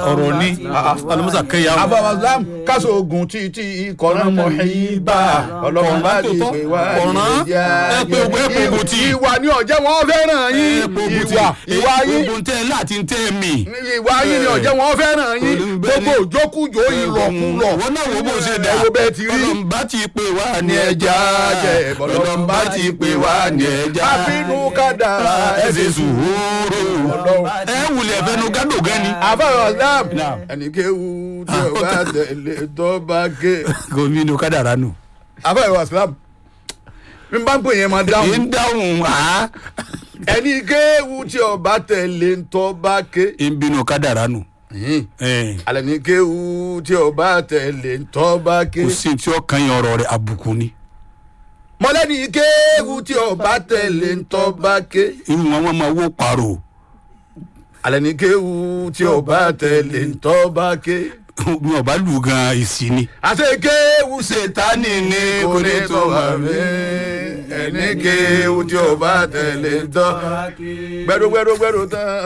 ọ̀rọ̀ ni alamusa kẹyà abawazam káṣọ ogun títí kọ́nà mọ̀hìbá ọlọ́run bá ti pè wá Kọ̀ràn. ìjà Ẹ pé ogun, ẹ pé ogun tí. ìwà ni ọ̀jẹ̀ wọn fẹ́ràn yín ìwà ìwà yín gbogbo ntẹ láti ntẹ mi. ìwà yín ni ọ̀jẹ̀ wọn fẹ́ràn yín Olùbẹ́ni. gbogbo òjókùjó ìlọ̀kulọ̀ wọn náà wo bó ṣe dà ẹ wo bẹ́ẹ̀ ti rí bọ́lọ̀mbá ti pè wá ní ní ẹja ẹja jẹ bọ́lọ̀mbá ti pè wá ní ẹja àbínú kádàrá ẹ ṣe ẹsẹ̀ sùúrù Ọlọ́run. ẹ wulẹ̀ fẹnu gádò gan ni. àbáyọ̀ islam Naam. ẹnìkéwu tí o bá tẹ̀lé tó bá ké gómìnà kádàrá nù. àbáyọ̀ islam mi bá ń pè yẹn máa èyí dáhùn ń dáhùn á ẹnìkéwu tí o bá tẹ̀lé tó bá ké ń bínú kádàrá nù. ẹ alẹ́ ní kéwu tí o bá tẹ̀lé tó bá ké kò sí tí ó kan yẹn ọ̀rọ̀ rẹ̀ àbùkù ni. mọ́lẹ́ni kéwu tí o bá tẹ̀lé tó bá ké irú wọn wọn máa wó pààrọ̀ alẹ́ ní kéwu tí o bá tẹ̀lé tó bá ké. bí wọn bá lù gan ìsì ni. àti kéwu ṣètánì ní kò ní tó wà mí ẹni kéwu tí o bá tẹ̀lé tó gbẹdúgbẹdúgbẹdú tán.